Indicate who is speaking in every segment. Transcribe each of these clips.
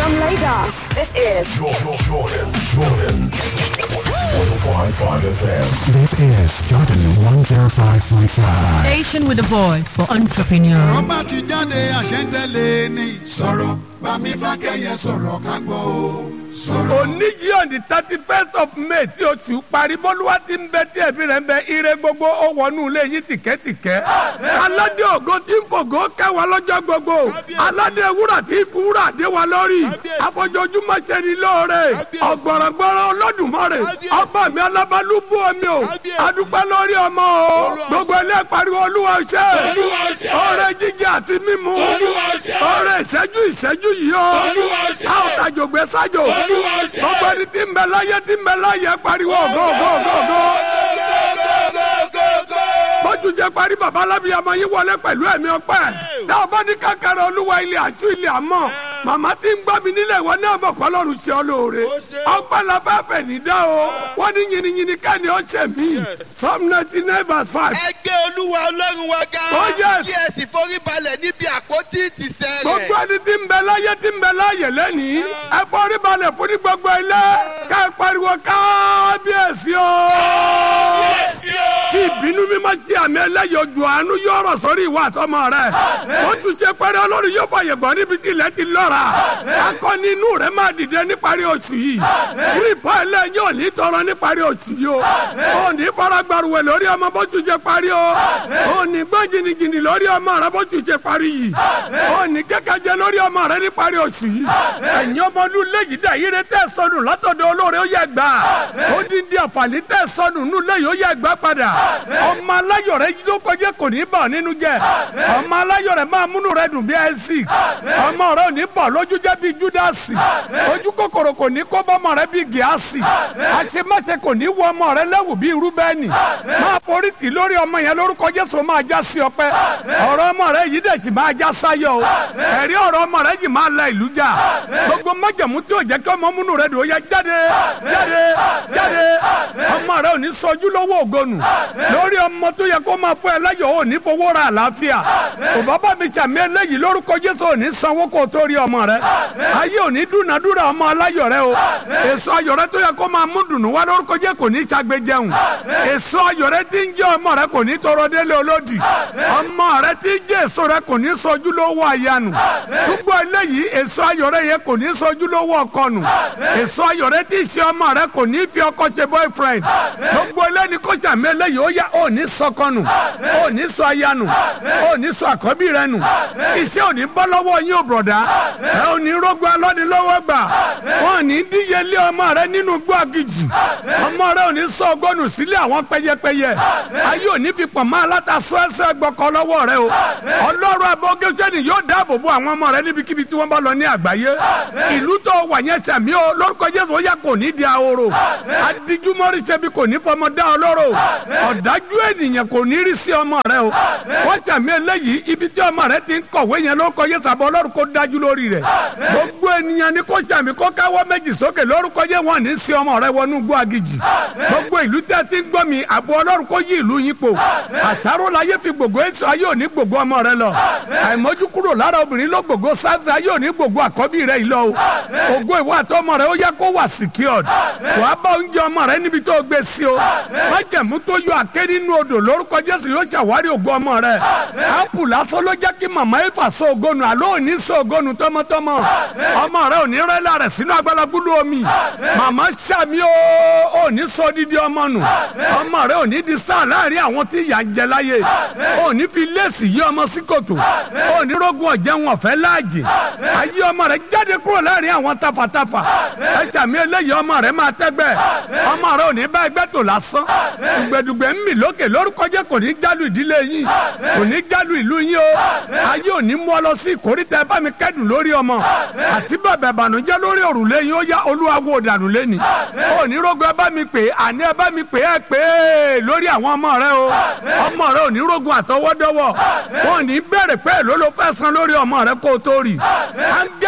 Speaker 1: From Lagos, this is
Speaker 2: Jordan, Jordan, Jordan. 105.5 FM.
Speaker 3: This is Jordan 105.5.
Speaker 4: Station with a voice for entrepreneurs.
Speaker 5: ọba ti jáde àṣẹ́ntẹ́lẹ̀ ni. sọ̀rọ̀ bámi fákẹ́yẹ sọ̀rọ̀ ká gbọ́ o. sọ̀rọ̀.
Speaker 6: òní yìí on the thirty first of may tí oṣù parí bólúwa ti ń bẹ tí ẹbí rẹ ń bẹ ire gbogbo ó wọnú ilé yín tìkẹ́tìkẹ́ aládé ògo tí ń fògo kẹwàá lọ́jọ́ gbogbo aládé wúrà tí ń fi wúrà dé wa lórí afọjọjúmọ́ ṣe ni lóore ọ̀gbọ̀rọ̀gbọ̀rọ̀ olódùmarè ọba mi alábàálù bú omi o adúpẹ́ lórí ọmọ o gbogbo ilé pariwo olúwa ṣe ọrẹ jíjẹ àti mímu ọrẹ ìṣẹ́jú ìṣẹ́jú yìí o a ò tàjò gbé sájò gbogbo ẹni tí ń bẹ láyé tí ń bẹ láyé pariwo gógógógó bójú jẹ parí baba alábíyamọ yín wọlé pẹ̀lú ẹ̀mí ọpẹ́ tá a bá ní kákàrà olúwa ilé àṣù ilé àmọ́ màmá tí ń gbọ́ mi nílẹ̀ ìwọ náà bọ̀ kọ́lọ́run ṣe ọ lóore ọpẹ́ la fẹ́ fẹ̀ ní dá o wọ́n ní yìnyínyìnyín ká ní ọ ṣe mí psalm ninety nine verse five
Speaker 7: ẹ gbé olúwa ọlọ́run wa ga
Speaker 6: Oh, yes.
Speaker 7: kí ẹ sì forí balẹ̀ níbi àpótí ìtìsẹ̀ rẹ̀.
Speaker 6: gbogbo ẹni tí ń bẹ láyé tí ń bẹ láyè lẹ́nìí ẹ forí balẹ̀ fún ní gbogbo ilé ká ẹ pariwo kábíyèsí o. kí ìbínú mi máa ṣe àmì ẹlẹ́yìn ojú àánú yóò rọ̀ sórí ìwà àtọmọ rẹ̀ oṣù ṣe pẹ́rẹ́ ọlọ́run yóò fàyè gbọ́ níbi tí ilẹ̀ ti lọ́ra akọni inú rẹ̀ máa dìde níparí oṣù yìí kírípọ̀ ẹlẹ́yìn ò ní tọrọ níparí oṣù yìí o ò ní faragbàrúwẹ̀ lórí ọmọ bóṣù ṣe parí o ò ní gbọ́ jìnnìjìnnì lórí ọmọ rẹ bóṣù ṣe parí yìí ò ní kẹ́kẹ́jẹ lórí ọmọ rẹ níparí oṣù yìí ẹ̀yin ọmọlú léyìí dà yíre tẹ́ sọnù látọ̀dọ̀ olóore ó yẹ gbà ó dín dín àǹfààní tẹ́ sọnù nù léyìí ó yẹ gbà padà ọmọ aláyọ̀ rẹ ló kọjá kò ní bà ọ́ nínú jẹ́ ọmọ aláyọ̀ rẹ máa múnú rẹ dùn bí ẹsì ọmọ rẹ ò ní bọ̀ lójú jẹ́ bí júdásì ojú kòkòrò kò ní kó bọ́mọ rẹ bí gíásì àṣemáṣe kò ní wọ ọmọ rẹ lẹ́wù bí rúbẹ́nì máa forí tì lórí ọmọ yẹn lórúkọ jésù máa já sí ọpẹ́ ọ̀rọ̀ ọmọ rẹ yìí dẹ̀ sì máa já sáyọ̀ o ẹ̀rí ọ̀rọ̀ ọmọ rẹ yìí máa la ìlú jà gbogbo májàmú tí ò jẹ́ kí ọmọ múnú rẹ dùn ó yẹ jáde jáde jáde ọmọ rẹ ò ní sọjú lọ́wọ́ ògonu lórí ọmọ tó yẹ kó máa fún ẹ láyọ̀ ò ní fowó ra àlàáfíà òbá bá mi sàmì eléyìí lórúkọ jésù ò ní sanwó kó o tó rí ọmọ rẹ ayé ò ní dúnadúrà ọmọ aláyọ̀ rẹ o èso ayọ̀ rẹ tó yẹ kó máa mú dùnú wá lórúkọ jésù kò ní ṣàgbéjẹun èso ayọ̀ rẹ tí ń jẹ́ ọmọ rẹ kò ní tọrọ délé olódì ọmọ rẹ tí ń jẹ́ èso rẹ kò ní sọjú lówó àyànù túbọ̀ eléyìí èso ayọ̀ rẹ yẹ kò ní sọjú lówó ọkọnù èso ayọ̀ rẹ tí ń ṣe ọmọ rẹ kò ní fi ọkọ ṣe boyfriend gbogbo eléyìí kó sàmì eléyìí ó yá ò ní sọkọnù ò ní sọ àyànù ò ní sọ àkọ́bí rẹ nù iṣẹ́ ò ní bọ́ lọ́wọ́ yín ò bùrọ̀dá ẹ ò ní rógun alọ́nilọ́wọ́ gbà wọn ò ní díyelé ọmọ rẹ nínú gbọ́ àgìjì ọmọ rẹ ò ní sọ ọgọ́nù sílé àwọn pẹyẹpẹyẹ ayé ò ní fi pọ̀ mọ́ aláta sọ ẹsẹ̀ gbọ́kọ lọ́wọ́ rẹ o ọlọ́run abọ́gẹ́sẹ́ni yóò dáàbò bo àwọn ọmọ rẹ níbikíbi tí wọ́n bá lọ ní àgbáyé ìlú tó wà yẹn sàmí o lórúkọ jésù ó yà kò ní di ahoro adijumọ́rí ṣẹbi kò ní fọmọ dá ọ lọ́rọ̀ ọ̀dájú ènìyàn kò ní rí sí ọmọ rẹ o wọ́n sàmí eléyìí ibi tí ọmọ rẹ ti ń kọ̀wé yẹn lórúkọ jésù àbọ̀ ọlọ́run kó dájú lórí rẹ̀ gbogbo ènìyàn ni kò sàmí kó káwọ́ méjì sókè lórúkọ jẹ́ wọn ní sí ọmọ rẹ wọnú gbọ́ agijì gbogbo ìlú tí a ti ń gbọ́ mi àbọ̀ ọlọ́run kó yí ìlú yín po àṣàrò láyé fi gbogbo èso ayé òní gbogbo ọmọ rẹ lọ àìmọ́jú kúrò lára obìnrin ló gbogbo sáfì ayé òní gbogbo àkọ́bí rẹ yìí lọ o ògo ìwà àtọmọ rẹ ó yẹ kó wà secured wàá bá oúnjẹ ọmọ rẹ níbi tó gbé sí o májẹ̀mú tó yọ àké nínú odò lórúkọ jésù yóò ṣàwárí ògo ọmọ rẹ ápù lásán ló jẹ́ kí màmá ifá sọ ògonu àlọ́ òní sọ ògonu tọmọtọmọ ọmọ rẹ òní rẹ́lá rẹ̀ sínú agbálagbúlú omi màmá sàmì o òní sọ dídí ọmọ nù ọmọ rẹ òní di sáà láàrin àwọn tí ìyà ń jẹ láyé òní fi léèsì yí ọmọ sí kòtò òní rógun ọ̀jẹ̀ wọn fẹ́ láàjì ayé ọmọ rẹ jáde kúrò láàrin àwọn tafàtafà ẹ sàmì eléyìí ọmọ rẹ máa tẹ́gbẹ́ ọmọ rẹ òní bá ẹgbẹ́ tó lásán dùgbẹ̀dùgbẹ̀ ń mì lókè lórúkọ jẹ́ kò ní jálù ìdílé yín kò ní jálù ìlú yín o ayé òní mú ọ lọ sí ìkórìtà ẹ bá mi kẹ́dùn lórí ọmọ àti bàbá ìbànújẹ́ lórí òrùlé yín ó yá olúwa wo dànù lẹ́ni òní rógun ẹ bá mi pè é àní ẹ bá mi pè é pè é lórí àwọn ọmọ rẹ o ọmọ rẹ òní rógun àtọwọ́dọ́wọ́ wọn ò ní bẹ̀rẹ̀ pé èló ló fẹ́ san lórí ọmọ rẹ kó o tó rì áńgẹ́lì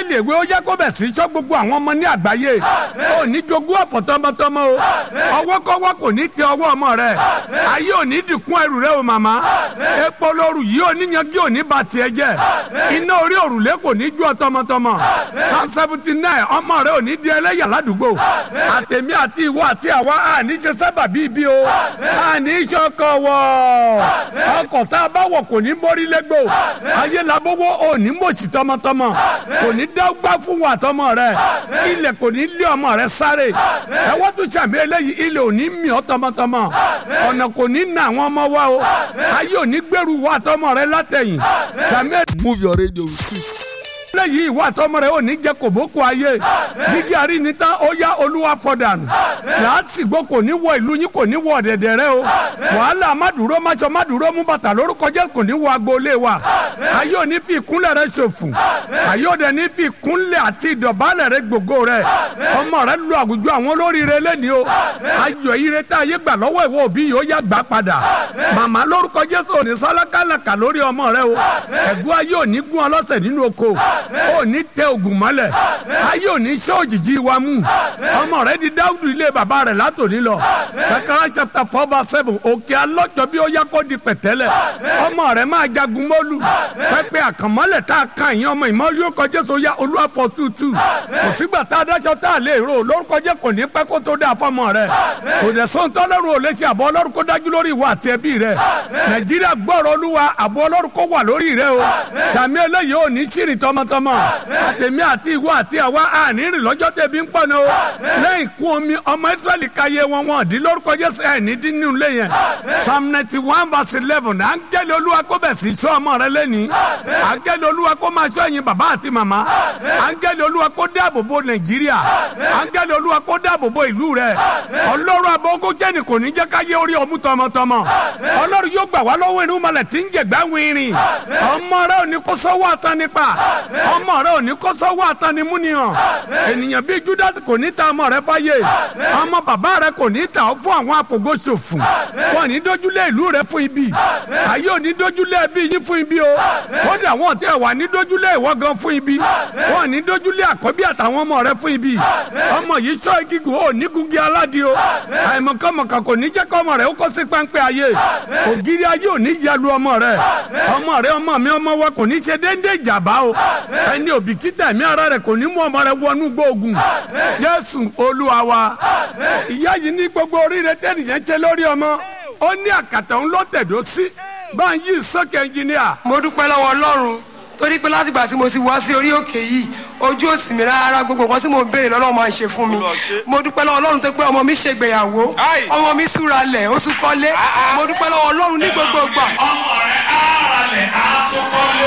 Speaker 6: áńgẹ́lì èwe ó yẹ kó bẹ̀ sí sọ gbogbo àwọn ọmọ ní àgbáyé ò ní jogún ọ̀fọ̀ tọmọtọmọ o ọwọ́ kọ́wọ́ kò ní tẹ ọwọ́ ọmọ rẹ ayé ò ní dìkún ẹrù rẹ o màmá epo lóru yìí ò ní yanjú ò ní ba tiẹ̀ jẹ́ iná orí òrùlé kò ní ju ọ tọmọtọmọ psalm seventy nine ọmọ rẹ ò ní di ẹlẹ́yà ládùúgbò àtẹ̀mí àti ìwọ àti àwa àní ṣe sábà bíi bí o àní ṣọkọ̀ wọ̀ ọkọ̀ tá a bá wọ̀ kò ní borí lẹ́gbò ayé labówó ò ní mọ̀ọ́sì tọmọtọmọ kò ní dágbá fún wa tọmọ rẹ ilẹ̀ kò ní lé ọmọ rẹ sáré ẹ wọ́n tún sàmì eléyìí ilẹ̀ ò ní mì ọ́ tọmọtọmọ ọ̀nà kò ní na àwọn ọmọ wa o ayé ò ní gbèrú wa tọmọ rẹ látẹ̀yìn sàmì
Speaker 7: move your radio with it.
Speaker 6: lẹ́yìn ìwà tọmọ rẹ ò ní jẹ kòbókò ayé jíjí àrí ni tán ó yá olúwa fọdànù làásìgbò kò ní wọ ìlú yín kò ní wọ ọ̀dẹ̀dẹ̀ rẹ o wàhálà mádùúró máṣọ mádùúró mú bàtà lórúkọ jẹ́ kò ní wọ agboolé wa ayé ò ní fi ìkúnlẹ̀ rẹ ṣòfò ayé ò dẹ̀ ní fi ìkúnlẹ̀ àti ìdọ̀bálẹ̀ rẹ gbogbo rẹ ọmọ rẹ lu àwùjọ àwọn olóríire lẹ́ni o ayọ̀ ire tá ayé gbà lọ́wọ́ ìwọ òbí yìí ó yá gbà padà màmá lórúkọ jésù ò ní sálákàlàkà lórí ọmọ rẹ o ẹ̀gún ayé ò ní gún ọlọ́sẹ̀ nínú oko ò ní tẹ ògùn mọ́lẹ̀ ayé ò ní sọ òjijì wa mú ọmọ rẹ di dáúdù ilé bàbá rẹ látòní lọ sakara chapter four verse seven òkè alọ́jọ́ bí ó yá kó di pẹ̀tẹ́lẹ̀ ọmọ rẹ máa jagun mọ́lù pẹpẹ àkànmọ́lẹ̀ tá a kan ìyẹn ọmọ ìmọ̀ lórúkọ jésù ya olúwa fọ tútù kò sígbà tá a dáṣọ tá a lè rò lórúkọ jẹ́ kò ní pẹ́ kó tó dáa fọmọ rẹ kò dẹ̀ sọ́ńtọ́ ọlọ́run ò lè ṣe àbọ̀ ọlọ́run kó dájú lórí ìwà àti ẹbí rẹ nàìjíríà gbọ́rọ̀ olúwa àbọ̀ ọlọ́run kó wà lórí rẹ o sàmì eléyìí ò ní ṣìrì tọmọtọmọ àtẹ̀mí àti ìwọ àti àwa àní rìn lọ́jọ́ tẹ̀bí ń pọ̀ ní o lẹ́yìn kún omi ọmọ israẹli káyé wọn wọn dín lórúkọ jésù ẹ̀ ní dín nínú ilé yẹn psalm ninety one verse eleven áńgẹ́lì olúwa kó bẹ̀ sí sọ ọmọ rẹ lẹ́ni áńgẹ́lì olúwa kó máa sọ ẹ̀yin bàbá àti màmá áńgẹ́lì olúwa kó dáàbò bo nàìjíríà áńgẹ́lì olúwa kó dáàbò bo ìlú rẹ ọlọ́run abọ́gó jẹ́ni kò ní jẹ́ káyé orí ọmú tọmọtọmọ ọlọ́run yóò gbà wá lọ́wọ́ inú malẹ̀ tí ń jẹ̀gbá wìnrin ọmọ rẹ ò ní kó sọ́wọ́ àtàn nípa ọmọ rẹ ò ní kó sọ́wọ́ àtàn ní múnihàn ènìyàn bíi judas kò ní ta ọmọ rẹ fáyé ọmọ bàbá rẹ kò ní ta ọ fún àwọn àfògóṣòfò wọn ní dójúlé ìlú rẹ fún ibi ayé ò ní dójúlé ẹbí yín fún ibi o kódà wọn tí ẹ wà ní dójúlé ìwọ gan fún ibi wọn ní dójúlé àkọ́bí àtàwọn ọmọ rẹ fún ibi ọmọ yìí sọ gígùn ó ní gungi aládìí o àìmọ̀kànmọ̀kà kò ní jẹ́ kọ́ ọmọ rẹ ó kó sí páńpẹ́ ayé ògiri ayé ò ní yalu ọmọ rẹ ọmọ rẹ ọmọ mi ọmọ wa kò ní ṣe déédéé ìjàmbá o ẹni òbíkítà ẹ̀mí ara rẹ kò ní mú ọmọ rẹ wọnú gbóògùn jésù olúwa wa ìyá yìí ní gbogbo oríire tẹ́nìyẹn ṣe lórí ọmọ ó ní àkàtà ń lọ tẹ̀dó sí bá ń yí sókè ẹnjìníà.
Speaker 8: mo dúpẹ́ lọ́wọ́ ọlọ́run torí pé látìgbà tí mo ti wá sí orí òkè yìí ojú ò tì mí rárá gbogbo nǹkan tí mo ń béèrè lọ́lọ́run máa ń ṣe fún mi mo dúpẹ́ lọ́wọ́ ọlọ́run tó pé ọmọ mi ṣègbéyàwó ọmọ mi súra lẹ̀ ó tún kọ́lé mo dúpẹ́ lọ́wọ́ ọlọ́run ní gbogbo ìgbà.
Speaker 2: ọmọ rẹ̀ ara rẹ̀ á tún kọ́lé.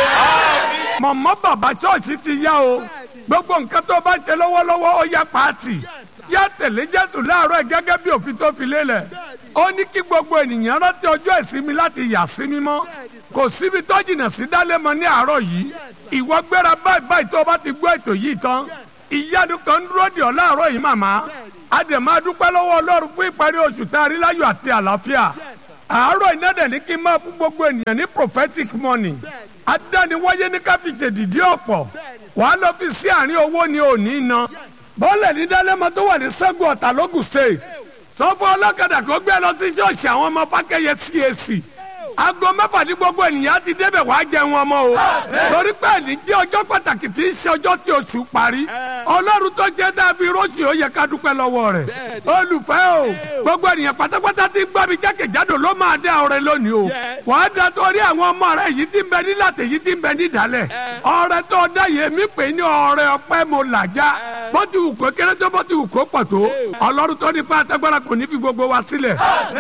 Speaker 6: mọ̀mọ́ bàbá ṣọ́ọ̀ṣì ti yá o gbogbo nǹkan tó bá ṣe lọ́wọ́lọ́wọ́ ó yá pàtì yá tẹ̀lé jésù láàárọ̀ ẹ̀ gẹ́gẹ́ bí òfin tó fi lélẹ̀ ó ní kí gbogbo ènìyàn rántí ọjọ́ ìsinmi láti yà sí mímọ́ kò síbi tó jìnnà sí dálẹ́mọ ní àárọ̀ yìí ìwọ gbéra báyìí báyìí tó o bá ti gbọ́ ètò yìí tán ìyanu kan ń dúró dè ọ́ láàárọ̀ yìí màmá àdèmọ́ adúpẹ́ lọ́wọ́ ọlọ́run fún ìparí oṣù tá a rí láyọ̀ àti àlàáfíà àárọ̀ iná dẹ̀ ní kí n máa fún gbogbo ènìyàn ní prophetic money adániwáyé ní ká fi ṣèdìdí ọ̀pọ̀ wàá lọ fi sí àárín owó ni ò ní ná bọ́ọ̀lù ní dálẹ́mọ tó wà ní sẹ́gun ọ̀tà lógùn state sọ fún ọlọ́kadà kó gbé lọ sí ṣọ́ọ̀ṣì àwọn ọmọ fákẹ́yẹ cac aago mẹ́fà ní gbogbo ènìyàn ti débẹ̀ wá jẹun ọmọ o torí pé ẹni jẹ́ ọjọ́ pàtàkì tí ń ṣe ọjọ́ tí oṣù parí ọlọ́run tó ṣe tá a fi rọ́ọ̀ṣì ó yẹ ká dúpẹ́ lọ́wọ́ rẹ̀ olùfẹ́ o gbogbo ènìyàn pátápátá ti gbọ́ mi jákèjádò ló máa dé ọrẹ lónìí o wàá da torí àwọn ọmọ rẹ yìí ti ń bẹ nílàtẹ̀ yìí ti ń bẹ nídàálẹ̀ ọrẹ tó dá yẹ mí pè ní ọrẹ ọpẹ́ mo làjá bó ti wù kó kéré tó bó ti wù kó pọ̀ tó ọlọ́run tó ní pa àtẹ́gbára kò ní fi gbogbo wa sílẹ̀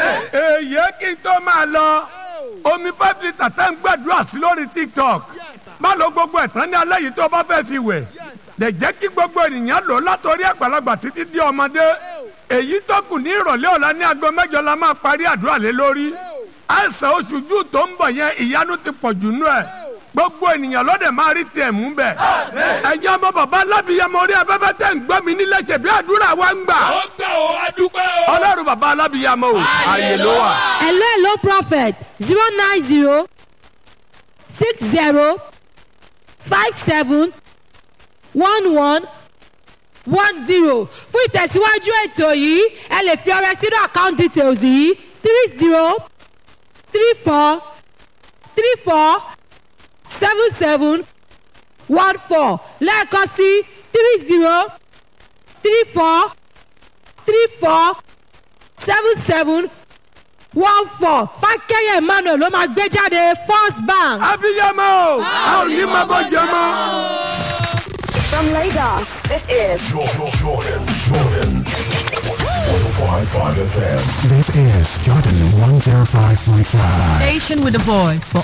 Speaker 6: èyí kí n tó máa lọ omi five litre tẹ́ ń gbàdúrà sí lórí tiktok má lo gbogbo ẹ̀ tán ní alẹ́ yìí tó bá fẹ́ fi wẹ̀ dẹ̀ jẹ́ kí gbogbo ènìyàn lò látọrí àgbàlagbà títí di ọmọdé èyí tó kù ní ìrọ̀lẹ́ ọ̀la ní aago mẹ́jọ la máa parí àdúrà lé lórí àìsàn oṣù jù tó ń bọ̀ yẹn ìyanu ti pọ̀ jù nú ẹ̀ gbogbo ènìyàn lọ́dẹ̀ máa rí tiẹ̀ mú bẹ̀. ẹ̀yin ọmọ bàbá alábìyamọ orí afẹ́fẹ́ tẹ̀ ń gbọ́ mi nílé ṣe bí àdúrà wa ń gbà.
Speaker 2: ó gbà ó adúpẹ́ o.
Speaker 6: ọlọ́run bàbá alábìyamọ o ààyè ló wà.
Speaker 4: hello hello prophet zero nine zero six zero five seven one one one zero fún ìtẹ̀síwájú ètò yìí ẹ lè fi ọrẹ sínú account details yìí three zero three four three four seven seven one four lẹ́ẹ̀kan sí three zero three four three four seven seven one four fákẹ́yẹ̀ emmanuel ló máa gbé jáde first bank.
Speaker 6: abiyamọ o a ò ní máa bọ́ jẹ mọ́.
Speaker 1: From Lagos, this is
Speaker 3: Jordan, Jordan, Jordan. 105.5 FM. This is Jordan 105.5.
Speaker 9: Station with the voice for